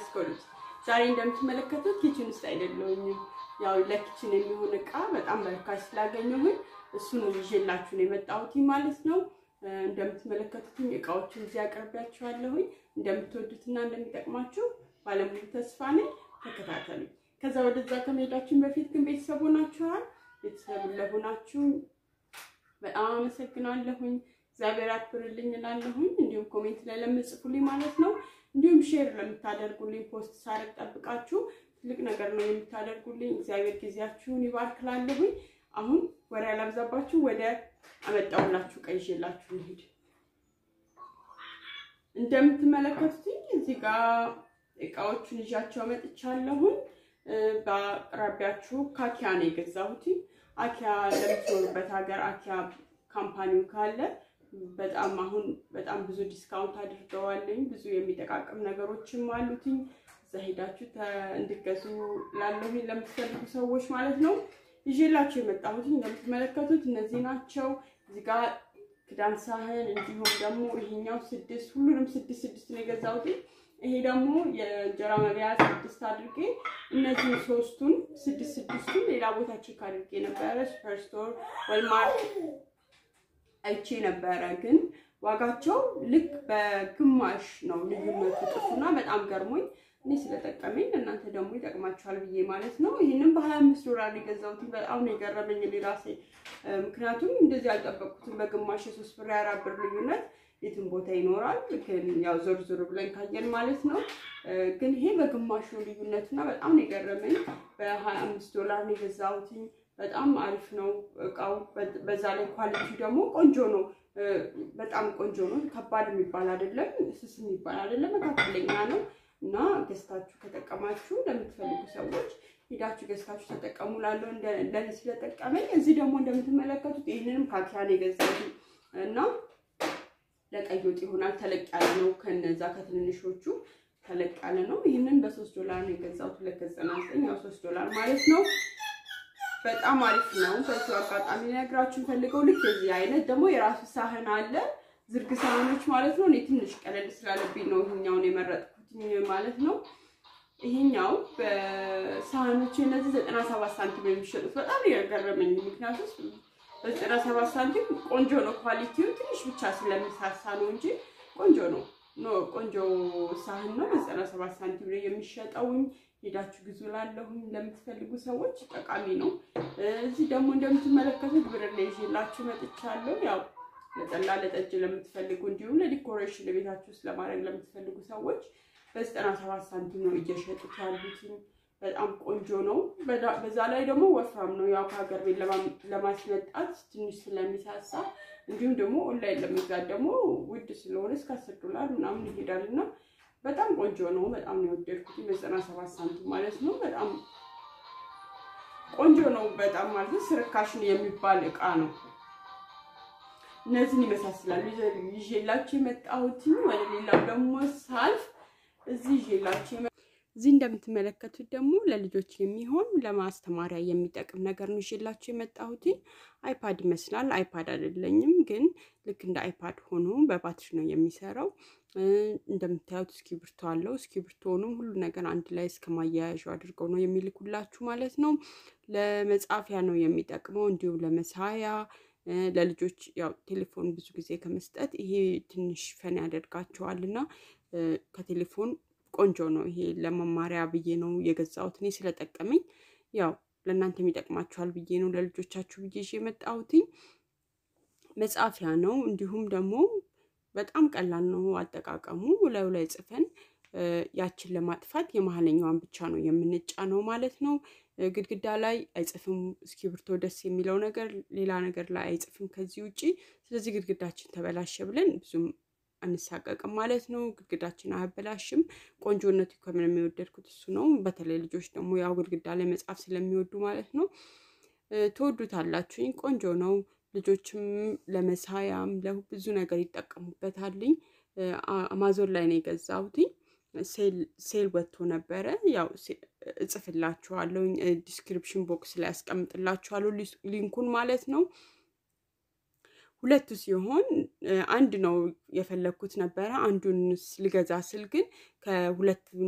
ያስበሉት። ዛሬ እንደምትመለከቱት ኪችን ውስጥ አይደለሁኝም። ያው ለኪችን የሚሆን እቃ በጣም በርካሽ ስላገኘሁኝ እሱን ይዤላችሁ ነው የመጣሁት ማለት ነው። እንደምትመለከቱትኝ እቃዎችን እዚህ አቅርቢያችኋለሁኝ። እንደምትወዱትና እንደሚጠቅማችሁ ባለሙሉ ተስፋ ነኝ። ተከታተሉ። ከዛ ወደዛ ከመሄዳችን በፊት ግን ቤተሰብ ሆናችኋል። ቤተሰብ ለሆናችሁ በጣም አመሰግናለሁኝ። እግዚአብሔር አክብርልኝ እላለሁኝ። እንዲሁም ኮሜንት ላይ ለምጽፉልኝ ማለት ነው። እንዲሁም ሼር ለምታደርጉልኝ ፖስት ሳረግ ጠብቃችሁ ትልቅ ነገር ነው የምታደርጉልኝ። እግዚአብሔር ጊዜያችሁን ይባርክላለሁኝ። አሁን ወሬ ያላብዛባችሁ ወደ አመጣውላችሁ ቀይ ይዤላችሁ እንሂድ። እንደምትመለከቱትኝ እዚህ ጋር እቃዎቹን ይዣቸው መጥቻለሁኝ። በአቅራቢያችሁ ካኪያ ነው የገዛሁት። አኪያ ለምትኖሩበት ሀገር አኪያ ካምፓኒው ካለ በጣም አሁን በጣም ብዙ ዲስካውንት አድርገዋለኝ። ብዙ የሚጠቃቅም ነገሮችም አሉትኝ። እዛ ሄዳችሁ እንድገዙ ላለሁኝ ለምትፈልጉ ሰዎች ማለት ነው። ይዤላችሁ የመጣሁት እንደምትመለከቱት እነዚህ ናቸው። እዚህ ጋር ክዳን ሳህን፣ እንዲሁም ደግሞ ይሄኛው ስድስት ሁሉንም ስድስት ስድስት ነው የገዛሁት። ይሄ ደግሞ የእንጀራ መብያ ስድስት አድርጌ እነዚህን ሶስቱን ስድስት ስድስቱን ሌላ ቦታ ቼክ አድርጌ ነበረ ሱፐር ስቶር፣ ወልማርት አይቼ ነበረ። ግን ዋጋቸው ልክ በግማሽ ነው ልዩነቱ ጥፉና በጣም ገርሞኝ እኔ ስለጠቀመኝ እናንተ ደግሞ ይጠቅማችኋል ብዬ ማለት ነው። ይህንም በሀያ አምስት ዶላር የገዛሁት በጣም ነው የገረመኝ እኔ ራሴ። ምክንያቱም እንደዚህ አልጠበቅኩትም። በግማሽ የሶስት ብር የአራት ብር ልዩነት የትም ቦታ ይኖራል። ግን ያው ዞር ዞር ብለን ካየን ማለት ነው። ግን ይሄ በግማሽ ነው ልዩነቱና በጣም ነው የገረመኝ። በሀያ አምስት ዶላር ነው የገዛሁት። በጣም አሪፍ ነው እቃው። በዛ ላይ ኳሊቲ ደግሞ ቆንጆ ነው። በጣም ቆንጆ ነው። ከባድ የሚባል አይደለም፣ ስስ የሚባል አይደለም፣ መካከለኛ ነው እና ገዝታችሁ ከጠቀማችሁ ለምትፈልጉ ሰዎች ሄዳችሁ ገዝታችሁ ተጠቀሙ። ላለው ለእኔ ስለጠቀመኝ እዚህ ደግሞ እንደምትመለከቱት ይህንንም ካኪያ ነው የገዛሁት እና ለቀይ ወጥ ይሆናል። ተለቅ ያለ ነው። ከነዛ ከትንንሾቹ ተለቅ ያለ ነው። ይህንን በሶስት ዶላር ነው የገዛሁት። ሁለት ከዘጠና ዘጠኝ ያው ሶስት ዶላር ማለት ነው። በጣም አሪፍ ነው። በዚሁ አጋጣሚ ነግራችሁ ፈልገው ልክ የዚህ አይነት ደግሞ የራሱ ሳህን አለ፣ ዝርግ ሳህኖች ማለት ነው። እኔ ትንሽ ቀለል ስላለብኝ ነው ይሄኛውን የመረጥኩትኝ ማለት ነው። ይሄኛው በሳህኖች እነዚህ ዘጠና ሰባት ሳንቲም የሚሸጡት በጣም የገረመኝ ምክንያቱም በዘጠና ሰባት ሳንቲም ቆንጆ ነው። ኳሊቲው ትንሽ ብቻ ስለሚሳሳ ነው እንጂ ቆንጆ ነው። ኖ ቆንጆ ሳህን ነው። በዘጠና ሰባት ሳንቲም ላይ የሚሸጠውኝ ሄዳችሁ ግዙ ላለሁኝ ለምትፈልጉ ሰዎች ጠቃሚ ነው። እዚህ ደግሞ እንደምትመለከቱት ብር ላይ ይዤላችሁ መጥቻለሁ። ያው ለጠላ ለጠጅ ለምትፈልጉ እንዲሁም ለዲኮሬሽን ለቤታችሁ ውስጥ ለማድረግ ለምትፈልጉ ሰዎች በዘጠና ሰባት ሳንቲም ነው እየሸጡት ያሉትኝ። በጣም ቆንጆ ነው። በዛ ላይ ደግሞ ወፍራም ነው። ያው ከሀገር ቤት ለማስመጣት ትንሽ ስለሚሳሳ እንዲሁም ደግሞ ኦንላይን ለመግዛት ደግሞ ውድ ስለሆነ እስከ አስር ዶላር ምናምን ይሄዳል እና በጣም ቆንጆ ነው። በጣም ነው የወደድኩት። በዘጠና ሰባት ሳንቲም ማለት ነው። በጣም ቆንጆ ነው። በጣም ማለት ስርካሽ የሚባል እቃ ነው። እነዚህን ይመሳስላሉ ይዤላችሁ የመጣሁት። ወደ ሌላው ደግሞ ሳልፍ እዚህ ይዤላችሁ እዚህ እንደምትመለከቱት ደግሞ ለልጆች የሚሆን ለማስተማሪያ የሚጠቅም ነገር ነው ይዤላችሁ የመጣሁት። አይፓድ ይመስላል። አይፓድ አይደለኝም፣ ግን ልክ እንደ አይፓድ ሆኖ በባትሪ ነው የሚሰራው። እንደምታዩት እስክሪብቶ አለው። እስክሪብቶንም ሁሉ ነገር አንድ ላይ እስከ ማያያዣው አድርገው ነው የሚልኩላችሁ ማለት ነው። ለመጻፊያ ነው የሚጠቅመው፣ እንዲሁም ለመሳያ ለልጆች ያው ቴሌፎን ብዙ ጊዜ ከመስጠት ይሄ ትንሽ ፈን ያደርጋቸዋል እና ከቴሌፎን ቆንጆ ነው። ይሄ ለመማሪያ ብዬ ነው የገዛሁት እኔ ስለጠቀመኝ፣ ያው ለእናንተ ይጠቅማችኋል ብዬ ነው ለልጆቻችሁ ብዬ ይዤ የመጣሁት። መጻፊያ ነው። እንዲሁም ደግሞ በጣም ቀላል ነው አጠቃቀሙ። ላዩ ላይ ጽፈን ያችን ለማጥፋት የመሀለኛዋን ብቻ ነው የምንጫነው ማለት ነው። ግድግዳ ላይ አይጽፍም። እስክሪብቶ ደስ የሚለው ነገር ሌላ ነገር ላይ አይጽፍም ከዚህ ውጪ። ስለዚህ ግድግዳችን ተበላሸ ብለን ብዙም አንሳቀቅም ማለት ነው። ግድግዳችን አያበላሽም። ቆንጆነቱ ከምንም የወደድኩት እሱ ነው። በተለይ ልጆች ደግሞ ያው ግድግዳ ላይ መጻፍ ስለሚወዱ ማለት ነው። ትወዱታላችሁኝ። ቆንጆ ነው። ልጆችም ለመሳያም ለብዙ ነገር ይጠቀሙበታልኝ። አማዞን ላይ ነው የገዛሁትኝ። ሴል ወጥቶ ነበረ። ያው እጽፍላችኋለሁ፣ ዲስክሪፕሽን ቦክስ ላይ ያስቀምጥላችኋለሁ ሊንኩን ማለት ነው። ሁለቱ ሲሆን አንድ ነው የፈለግኩት ነበረ። አንዱን ልገዛ ስል ግን ከሁለት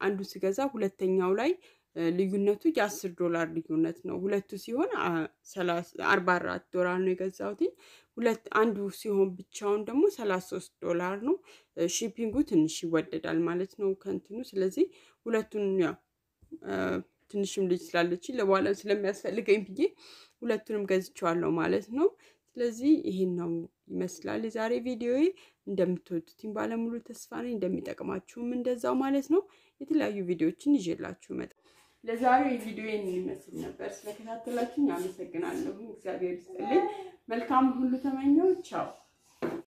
አንዱ ስገዛ ሁለተኛው ላይ ልዩነቱ የአስር ዶላር ልዩነት ነው። ሁለቱ ሲሆን አርባ አራት ዶላር ነው የገዛሁት። ሁለት አንዱ ሲሆን ብቻውን ደግሞ ሰላሳ ሶስት ዶላር ነው። ሺፒንጉ ትንሽ ይወደዳል ማለት ነው ከእንትኑ። ስለዚህ ሁለቱን ያው ትንሽም ልጅ ስላለች ለበኋላ ስለሚያስፈልገኝ ብዬ ሁለቱንም ገዝቼዋለሁ ማለት ነው። ስለዚህ ይሄን ነው ይመስላል የዛሬ ቪዲዮ። እንደምትወዱትኝ ባለሙሉ ተስፋ ነኝ፣ እንደሚጠቅማችሁም እንደዛው ማለት ነው። የተለያዩ ቪዲዮዎችን ይዤላችሁ መጣ ለዛሬው የቪዲዮ የሚመስል ነበር። ስለከታተላችሁኝ አመሰግናለሁ። እግዚአብሔር ይስጥልኝ። መልካም ሁሉ ተመኘው። ቻው